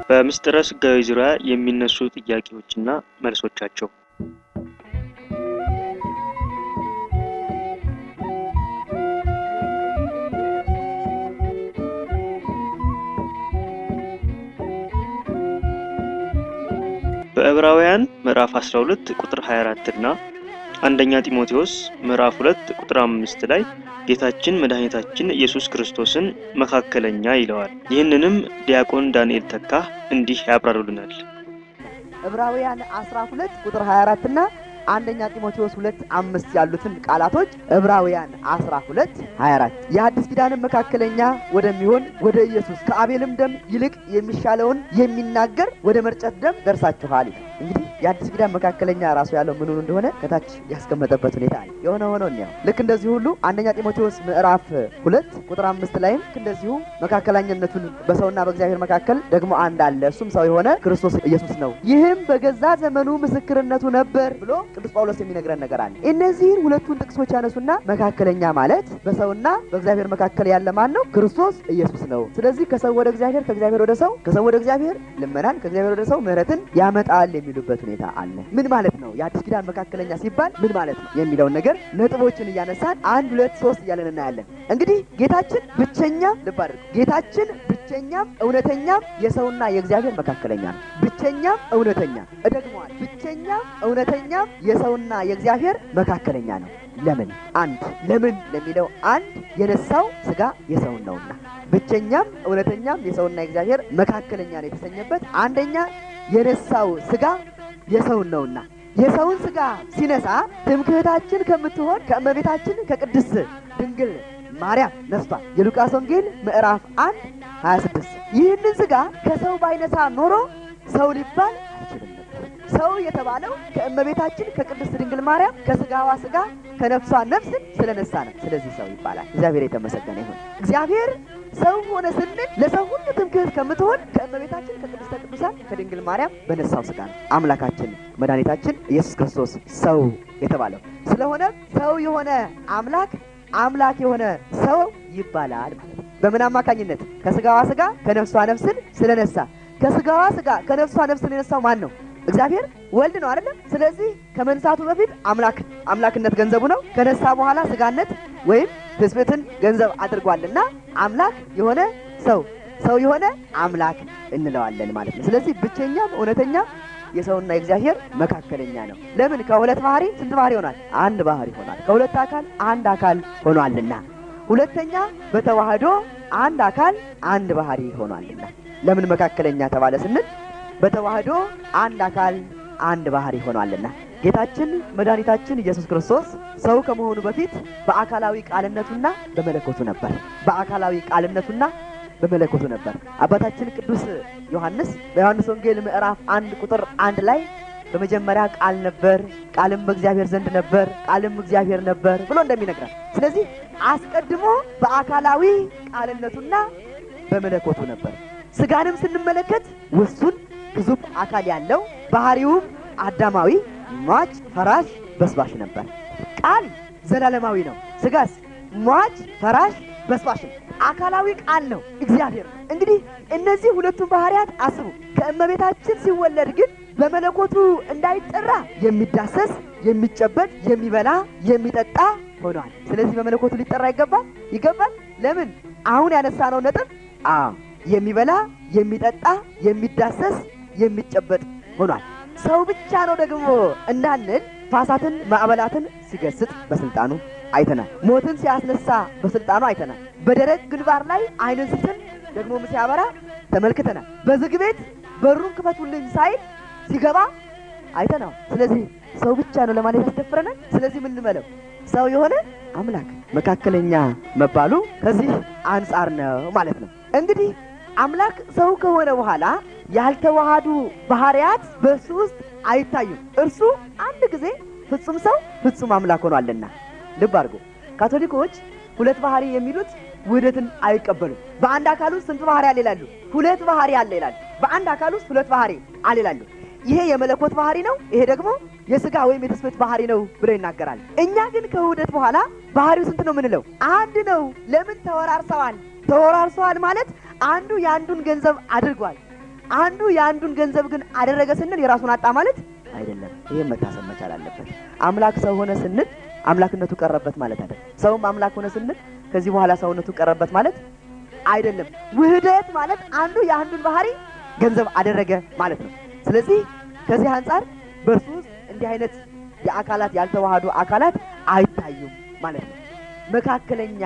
በምስጢረ ሥጋዌ ዙሪያ የሚነሱ ጥያቄዎችና መልሶቻቸው በዕብራውያን ምዕራፍ 12 ቁጥር 24 እና አንደኛ ጢሞቴዎስ ምዕራፍ 2 ቁጥር 5 ላይ ጌታችን መድኃኒታችን ኢየሱስ ክርስቶስን መካከለኛ ይለዋል። ይህንንም ዲያቆን ዳንኤል ተካ እንዲህ ያብራሩልናል። ዕብራውያን 12 ቁጥር 24 እና አንደኛ ጢሞቴዎስ 2 አምስት ያሉትን ቃላቶች ዕብራውያን 12 24 የአዲስ ኪዳንን መካከለኛ ወደሚሆን ወደ ኢየሱስ ከአቤልም ደም ይልቅ የሚሻለውን የሚናገር ወደ መርጨት ደም ደርሳችኋል ይላል። እንግዲህ የአዲስ ኪዳን መካከለኛ ራሱ ያለው ምኑ እንደሆነ ከታች ያስቀመጠበት ሁኔታ አለ። የሆነ ሆኖ እኒያው ልክ እንደዚሁ ሁሉ አንደኛ ጢሞቴዎስ ምዕራፍ ሁለት ቁጥር አምስት ላይም ልክ እንደዚሁ መካከለኛነቱን በሰውና በእግዚአብሔር መካከል ደግሞ አንድ አለ፣ እሱም ሰው የሆነ ክርስቶስ ኢየሱስ ነው። ይህም በገዛ ዘመኑ ምስክርነቱ ነበር ብሎ ቅዱስ ጳውሎስ የሚነግረን ነገር አለ። እነዚህን ሁለቱን ጥቅሶች ያነሱና መካከለኛ ማለት በሰውና በእግዚአብሔር መካከል ያለ ማን ነው? ክርስቶስ ኢየሱስ ነው። ስለዚህ ከሰው ወደ እግዚአብሔር፣ ከእግዚአብሔር ወደ ሰው፣ ከሰው ወደ እግዚአብሔር ልመናን፣ ከእግዚአብሔር ወደ ሰው ምሕረትን ያመጣል የሚሉበት ሁኔታ አለ። ምን ማለት ነው? የአዲስ ኪዳን መካከለኛ ሲባል ምን ማለት ነው የሚለውን ነገር ነጥቦችን እያነሳን አንድ ሁለት ሶስት እያለን እናያለን። እንግዲህ ጌታችን ብቸኛ ልብ አድርጉ፣ ጌታችን ብቸኛም እውነተኛም የሰውና የእግዚአብሔር መካከለኛ ነው። ብቸኛም እውነተኛ እደግመዋል፣ ብቸኛም እውነተኛም የሰውና የእግዚአብሔር መካከለኛ ነው። ለምን አንድ ለምን ለሚለው አንድ የነሳው ስጋ የሰውን ነውና ብቸኛም እውነተኛም የሰውና የእግዚአብሔር መካከለኛ ነው የተሰኘበት አንደኛ የነሳው ስጋ የሰውን ነውና የሰውን ስጋ ሲነሳ ትምክህታችን ከምትሆን ከእመቤታችን ከቅድስት ድንግል ማርያም ነስቷል። የሉቃስ ወንጌል ምዕራፍ 1 26 ይህንን ስጋ ከሰው ባይነሳ ኖሮ ሰው ሊባል አይችልም ነበር። ሰው የተባለው ከእመቤታችን ከቅድስት ድንግል ማርያም ከስጋዋ ስጋ ከነፍሷ ነፍስን ስለነሳ ነው። ስለዚህ ሰው ይባላል። እግዚአብሔር የተመሰገነ ይሁን። እግዚአብሔር ሰው ሆነ ስንል ለሰው ሁሉ ትምክህት ከምትሆን ከእመቤታችን ከቅድስተ ቅዱሳን ከድንግል ማርያም በነሳው ስጋ ነው አምላካችን መድኃኒታችን ኢየሱስ ክርስቶስ ሰው የተባለው። ስለሆነ ሰው የሆነ አምላክ አምላክ የሆነ ሰው ይባላል ማለት ነው። በምን አማካኝነት? ከስጋዋ ስጋ ከነፍሷ ነፍስን ስለነሳ። ከስጋዋ ስጋ ከነፍሷ ነፍስን የነሳው ማን ነው? እግዚአብሔር ወልድ ነው አይደለም? ስለዚህ ከመንሳቱ በፊት አምላክ አምላክነት ገንዘቡ ነው። ከነሳ በኋላ ስጋነት ወይም ትስብእትን ገንዘብ አድርጓልና አምላክ የሆነ ሰው ሰው የሆነ አምላክ እንለዋለን ማለት ነው። ስለዚህ ብቸኛም እውነተኛ የሰውና የእግዚአብሔር መካከለኛ ነው። ለምን? ከሁለት ባህሪ ስንት ባህሪ ይሆናል? አንድ ባህሪ ይሆናል። ከሁለት አካል አንድ አካል ሆኗልና። ሁለተኛ በተዋህዶ አንድ አካል አንድ ባህሪ ሆኗልና። ለምን መካከለኛ ተባለ ስንል በተዋህዶ አንድ አካል አንድ ባህሪ ሆኗልና። ጌታችን መድኃኒታችን ኢየሱስ ክርስቶስ ሰው ከመሆኑ በፊት በአካላዊ ቃልነቱና በመለኮቱ ነበር። በአካላዊ ቃልነቱና በመለኮቱ ነበር። አባታችን ቅዱስ ዮሐንስ በዮሐንስ ወንጌል ምዕራፍ አንድ ቁጥር አንድ ላይ በመጀመሪያ ቃል ነበር፣ ቃልም በእግዚአብሔር ዘንድ ነበር፣ ቃልም እግዚአብሔር ነበር ብሎ እንደሚነግረን፣ ስለዚህ አስቀድሞ በአካላዊ ቃልነቱና በመለኮቱ ነበር። ስጋንም ስንመለከት ውሱን ግዙፍ አካል ያለው ባህሪውም አዳማዊ፣ ሟች፣ ፈራሽ፣ በስባሽ ነበር። ቃል ዘላለማዊ ነው። ስጋስ ሟች፣ ፈራሽ፣ በስባሽ ነው። አካላዊ ቃል ነው፣ እግዚአብሔር ነው። እንግዲህ እነዚህ ሁለቱን ባህሪያት አስቡ። ከእመቤታችን ሲወለድ ግን በመለኮቱ እንዳይጠራ የሚዳሰስ የሚጨበጥ የሚበላ የሚጠጣ ሆኗል። ስለዚህ በመለኮቱ ሊጠራ ይገባል ይገባል። ለምን? አሁን ያነሳነው ነጥብ አ የሚበላ የሚጠጣ የሚዳሰስ የሚጨበጥ ሆኗል። ሰው ብቻ ነው ደግሞ እንዳንል ፋሳትን ማዕበላትን ሲገስጥ በስልጣኑ አይተናል። ሞትን ሲያስነሳ በስልጣኑ አይተናል። በደረቅ ግንባር ላይ አይንን ሲስል ደግሞ ሲያበራ ተመልክተናል። በዝግ ቤት በሩን ክፈቱልኝ ሳይል ሲገባ አይተናል። ስለዚህ ሰው ብቻ ነው ለማለት ያስደፍረናል። ስለዚህ ምን ልበለው? ሰው የሆነ አምላክ መካከለኛ መባሉ ከዚህ አንጻር ነው ማለት ነው። እንግዲህ አምላክ ሰው ከሆነ በኋላ ያልተዋሃዱ ባህሪያት በእሱ ውስጥ አይታዩም። እርሱ አንድ ጊዜ ፍጹም ሰው ፍጹም አምላክ ሆኗልና። ልብ አድርጎ ካቶሊኮች ሁለት ባህሪ የሚሉት ውህደትን አይቀበሉም። በአንድ አካል ውስጥ ስንት ባህሪ አለ ይላሉ? ሁለት ባህሪ አለ ይላሉ። በአንድ አካል ውስጥ ሁለት ባህሪ አለ ይላሉ። ይሄ የመለኮት ባህሪ ነው፣ ይሄ ደግሞ የስጋ ወይም የትስብእት ባህሪ ነው ብለው ይናገራል። እኛ ግን ከውህደት በኋላ ባህሪው ስንት ነው የምንለው? አንድ ነው። ለምን ተወራርሰዋል? ተወራርሰዋል ማለት አንዱ የአንዱን ገንዘብ አድርጓል። አንዱ የአንዱን ገንዘብ ግን አደረገ ስንል የራሱን አጣ ማለት አይደለም። ይህም መታሰብ መቻል አለበት። አምላክ ሰው ሆነ ስንል አምላክነቱ ቀረበት ማለት አይደለም። ሰውም አምላክ ሆነ ስንል ከዚህ በኋላ ሰውነቱ ቀረበት ማለት አይደለም። ውህደት ማለት አንዱ የአንዱን ባህሪ ገንዘብ አደረገ ማለት ነው። ስለዚህ ከዚህ አንጻር በእርሱ ውስጥ እንዲህ አይነት የአካላት ያልተዋሃዱ አካላት አይታዩም ማለት ነው። መካከለኛ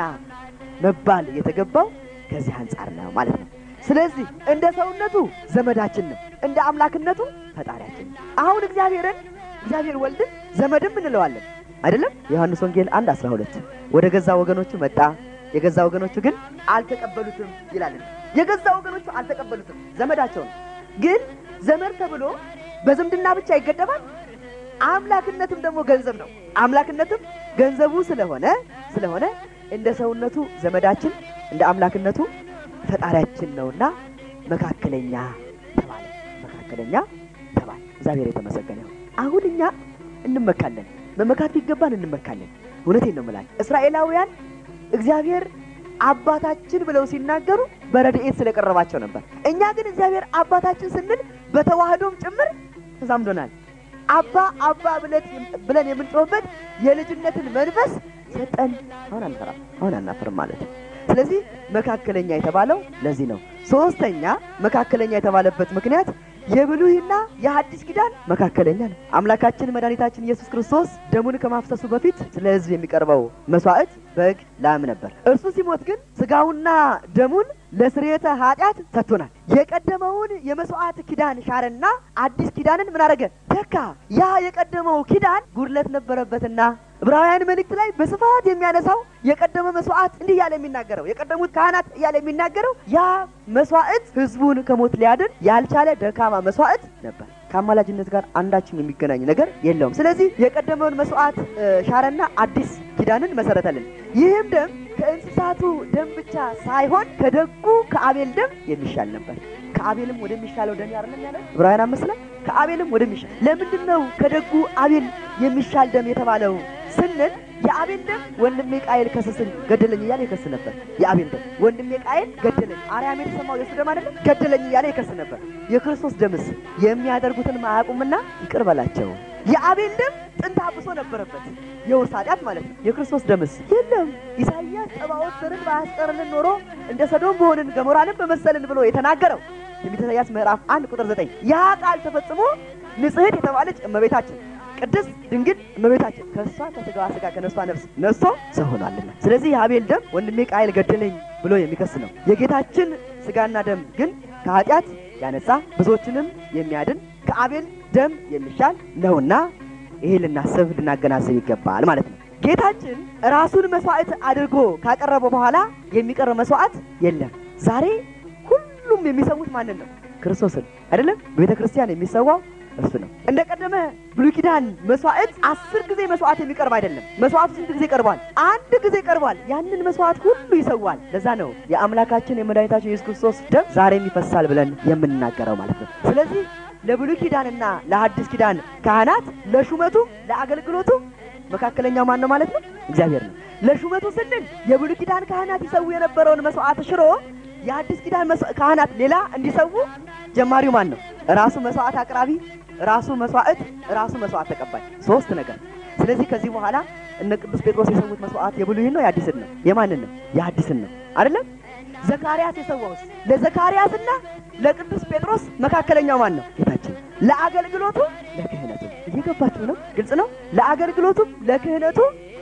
መባል የተገባው ከዚህ አንጻር ነው ማለት ነው። ስለዚህ እንደ ሰውነቱ ዘመዳችን ነው፣ እንደ አምላክነቱ ፈጣሪያችን ነው። አሁን እግዚአብሔርን እግዚአብሔር ወልድን ዘመድም እንለዋለን አይደለም? ዮሐንስ ወንጌል አንድ አስራ ሁለት ወደ ገዛ ወገኖቹ መጣ የገዛ ወገኖቹ ግን አልተቀበሉትም ይላል። የገዛ ወገኖቹ አልተቀበሉትም፣ ዘመዳቸው ነው። ግን ዘመድ ተብሎ በዝምድና ብቻ ይገደባል። አምላክነትም ደግሞ ገንዘብ ነው። አምላክነትም ገንዘቡ ስለሆነ ስለሆነ እንደ ሰውነቱ ዘመዳችን እንደ አምላክነቱ ፈጣሪያችን ነውና መካከለኛ ተባለ። መካከለኛ ተባለ። እግዚአብሔር የተመሰገነ ይሁን። አሁን እኛ እንመካለን፣ መመካት ቢገባን እንመካለን። እውነቴን ነው የምላቸው እስራኤላውያን እግዚአብሔር አባታችን ብለው ሲናገሩ በረድኤት ስለቀረባቸው ነበር። እኛ ግን እግዚአብሔር አባታችን ስንል በተዋህዶም ጭምር ተዛምዶናል። አባ አባ ብለን የምንጮህበት የልጅነትን መንፈስ ሰጠን። አሁን አንፈራም፣ አሁን አናፍርም ማለት ነው። ስለዚህ መካከለኛ የተባለው ለዚህ ነው። ሶስተኛ መካከለኛ የተባለበት ምክንያት የብሉይና የሐዲስ ኪዳን መካከለኛ ነው። አምላካችን መድኃኒታችን ኢየሱስ ክርስቶስ ደሙን ከማፍሰሱ በፊት ስለ ሕዝብ የሚቀርበው መስዋዕት በግ፣ ላም ነበር። እርሱ ሲሞት ግን ስጋውና ደሙን ለስርየተ ኃጢአት ሰጥቶናል። የቀደመውን የመስዋዕት ኪዳን ሻረና አዲስ ኪዳንን ምን አደረገ? ተካ። ያ የቀደመው ኪዳን ጉድለት ነበረበትና ዕብራውያን መልእክት ላይ በስፋት የሚያነሳው የቀደመ መስዋዕት እንዲህ እያለ የሚናገረው የቀደሙት ካህናት እያለ የሚናገረው ያ መስዋዕት ህዝቡን ከሞት ሊያድን ያልቻለ ደካማ መስዋዕት ነበር። ከአማላጅነት ጋር አንዳችም የሚገናኝ ነገር የለውም። ስለዚህ የቀደመውን መስዋዕት ሻረና አዲስ ኪዳንን መሰረተልን። ይህም ደም ከእንስሳቱ ደም ብቻ ሳይሆን ከደጉ ከአቤል ደም የሚሻል ነበር። ከአቤልም ወደሚሻለው ደም ያርለም ያለ ዕብራውያን አምስት ላይ ከአቤልም ወደሚሻል ለምንድን ነው ከደጉ አቤል የሚሻል ደም የተባለው ስንል የአቤል ደም ወንድሜ ቃየል ከሰስን ገደለኝ እያለ ይከስ ነበር። የአቤል ደም ወንድሜ ቃየል ገደለኝ፣ አርያም የተሰማው የእሱ ደም አይደለም ገደለኝ እያለ ይከስ ነበር። የክርስቶስ ደምስ የሚያደርጉትን አያውቁምና ይቅር በላቸው። የአቤል ደም ጥንት አብሶ ነበረበት፣ የውርስ ኃጢአት ማለት ነው። የክርስቶስ ደምስ የለም። ኢሳይያስ ጸባዖት ዘርን ባያስቀርልን ኖሮ እንደ ሰዶም በሆንን ገሞራንም በመሰልን ብሎ የተናገረው ትንቢተ ኢሳይያስ ምዕራፍ አንድ ቁጥር ዘጠኝ ያ ቃል ተፈጽሞ ንጽሕት የተባለች እመቤታችን ቅድስት ድንግል እመቤታችን ከእሷ ከስጋዋ ስጋ ከነሷ ነፍስ ነስቶ ሰው ሆኗልና፣ ስለዚህ የአቤል ደም ወንድሜ ቃየል ገደለኝ ብሎ የሚከስ ነው። የጌታችን ስጋና ደም ግን ከኃጢአት ያነጻ ብዙዎችንም የሚያድን ከአቤል ደም የሚሻል ነውና ይሄ ልናስብ ልናገናዘብ ይገባል ማለት ነው። ጌታችን ራሱን መስዋዕት አድርጎ ካቀረበ በኋላ የሚቀርብ መስዋዕት የለም። ዛሬ ሁሉም የሚሰዉት ማንን ነው? ክርስቶስን አይደለም። ቤተ ክርስቲያን የሚሰዋው እርሱ ነው። እንደ ቀደመ ብሉይ ኪዳን መስዋዕት አስር ጊዜ መስዋዕት የሚቀርብ አይደለም። መስዋዕቱ ስንት ጊዜ ቀርቧል? አንድ ጊዜ ቀርቧል። ያንን መስዋዕት ሁሉ ይሰዋል። ለዛ ነው የአምላካችን የመድኃኒታችን ኢየሱስ ክርስቶስ ደም ዛሬም ይፈሳል ብለን የምንናገረው ማለት ነው። ስለዚህ ለብሉይ ኪዳንና ለሐዲስ ኪዳን ካህናት ለሹመቱም ለአገልግሎቱ መካከለኛው ማን ነው ማለት ነው? እግዚአብሔር ነው። ለሹመቱ ስንል የብሉይ ኪዳን ካህናት ይሰዉ የነበረውን መስዋዕት ሽሮ የአዲስ ኪዳን ካህናት ሌላ እንዲሰዉ ጀማሪው ማን ነው? ራሱ መስዋዕት አቅራቢ፣ ራሱ መስዋዕት፣ ራሱ መስዋዕት ተቀባይ፣ ሶስት ነገር። ስለዚህ ከዚህ በኋላ እነ ቅዱስ ጴጥሮስ የሰዉት መስዋዕት የብሉይን ነው የአዲስን ነው? የማንን ነው? የአዲስን ነው አይደለም? ዘካርያስ የሰዋውስ ለዘካርያስና ለቅዱስ ጴጥሮስ መካከለኛው ማን ነው? ጌታችን። ለአገልግሎቱ ለክህነቱ። እየገባችሁ ነው? ግልጽ ነው። ለአገልግሎቱም ለክህነቱ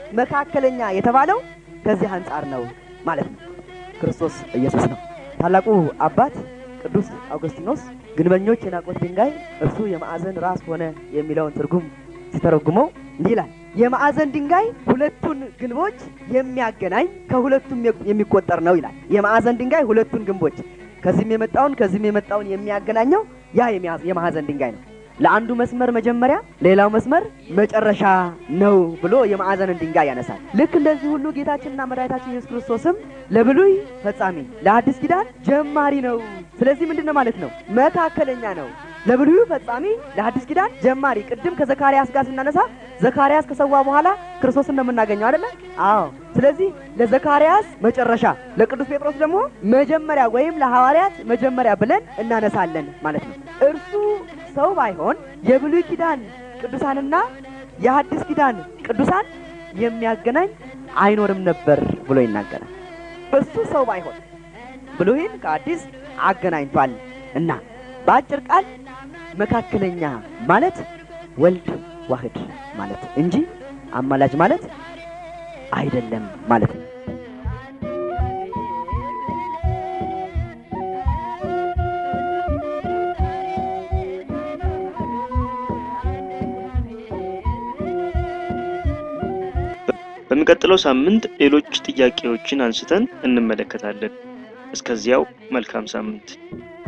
መካከለኛ የተባለው ከዚህ አንጻር ነው ማለት ነው። ክርስቶስ ኢየሱስ ነው። ታላቁ አባት ቅዱስ አውግስጢኖስ ግንበኞች የናቁት ድንጋይ እርሱ የማዕዘን ራስ ሆነ የሚለውን ትርጉም ሲተረጉመው እንዲህ ይላል። የማዕዘን ድንጋይ ሁለቱን ግንቦች የሚያገናኝ ከሁለቱም የሚቆጠር ነው ይላል። የማዕዘን ድንጋይ ሁለቱን ግንቦች ከዚህም የመጣውን ከዚህም የመጣውን የሚያገናኘው ያ የማዕዘን ድንጋይ ነው። ለአንዱ መስመር መጀመሪያ ሌላው መስመር መጨረሻ ነው ብሎ የማዕዘንን ድንጋይ ያነሳል። ልክ እንደዚህ ሁሉ ጌታችንና መድኃኒታችን ኢየሱስ ክርስቶስም ለብሉይ ፈጻሚ ለአዲስ ኪዳን ጀማሪ ነው። ስለዚህ ምንድን ነው ማለት ነው? መካከለኛ ነው። ለብሉዩ ፈጻሚ ለአዲስ ኪዳን ጀማሪ። ቅድም ከዘካርያስ ጋር ስናነሳ ዘካርያስ ከሰዋ በኋላ ክርስቶስን ነው የምናገኘው አይደለ? አዎ። ስለዚህ ለዘካርያስ መጨረሻ፣ ለቅዱስ ጴጥሮስ ደግሞ መጀመሪያ ወይም ለሐዋርያት መጀመሪያ ብለን እናነሳለን ማለት ነው። እርሱ ሰው ባይሆን የብሉይ ኪዳን ቅዱሳንና የሐዲስ ኪዳን ቅዱሳን የሚያገናኝ አይኖርም ነበር ብሎ ይናገራል። እሱ ሰው ባይሆን ብሉይን ከአዲስ አገናኝቷል እና በአጭር ቃል መካከለኛ ማለት ወልድ ዋህድ ማለት እንጂ አማላጅ ማለት አይደለም ማለት ነው። በሚቀጥለው ሳምንት ሌሎች ጥያቄዎችን አንስተን እንመለከታለን። እስከዚያው መልካም ሳምንት